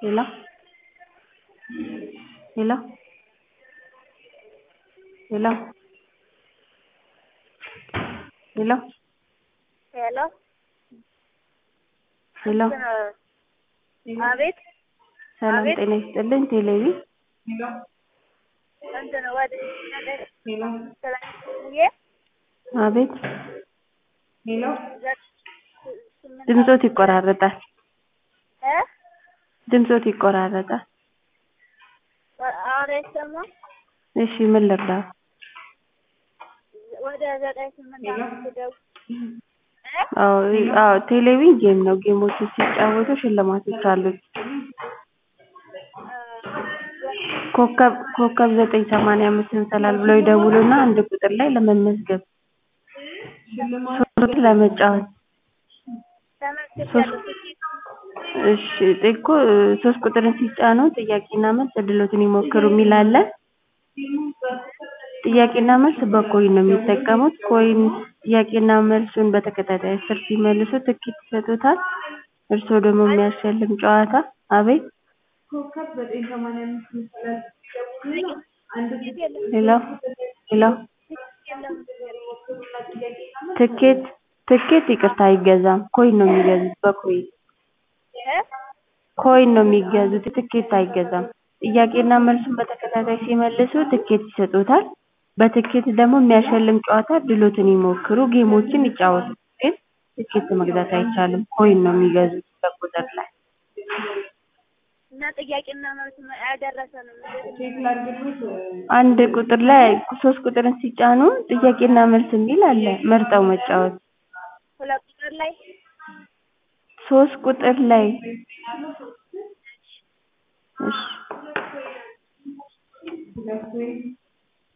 hello hello hello hello ሄሎ ሄሎ አቤት ሰላም አቤት። ጤና ይስጥልኝ ቴሌቪ እንትን ወደ ስላየ አቤት ዘ- ስምንት ድምጾት ይቆራረጣል እ ድምጾት ይቆራረጣል አሁን አይሰማም። እሺ ምን ልርዳው ወደ ዘጠኝ ስምንት አምስት ደውል እ አዎ አዎ ቴሌቪ ጌም ነው ጌሞችን ሲጫወቱ ሽልማቶች አሉት ኮከብ ኮከብ ዘጠኝ ሰማንያ አምስት እንሰላል ብለው ይደውሉና አንድ ቁጥር ላይ ለመመዝገብ ሶስት ለመጫወት ተመልክቻለሁ። እሺ እኮ ሶስት ቁጥርን ሲጫኑ ጥያቄና መልስ እድሎትን ይሞክሩ የሚል አለ ጥያቄና መልስ በኮይን ነው የሚጠቀሙት ኮይን ጥያቄና መልሱን በተከታታይ አስር ሲመልሱ ትኬት ይሰጡታል እርስዎ ደግሞ የሚያሸልም ጨዋታ አቤት ሄሎ ሄሎ የለም ትኬት ትኬት ይቅርታ አይገዛም ኮይን ነው የሚገዙት በኮይን እ ኮይን ነው የሚገዙት ትኬት አይገዛም ጥያቄና መልሱን በተከታታይ ሲመልሱ ትኬት ይሰጡታል በትኬት ደግሞ የሚያሸልም ጨዋታ እድሎትን ይሞክሩ ጌሞችን ይጫወቱ ግን ትኬት መግዛት አይቻልም ኮይን ነው የሚገዙት በቁጥር ላይ እና ጥያቄና መልስ አልደረሰንም። አንድ ቁጥር ላይ ሶስት ቁጥርን ሲጫኑ ጥያቄና መልስ የሚል አለ መርጠው መጫወት ሁለት ቁጥር ላይ ሶስት ቁጥር ላይ እሺ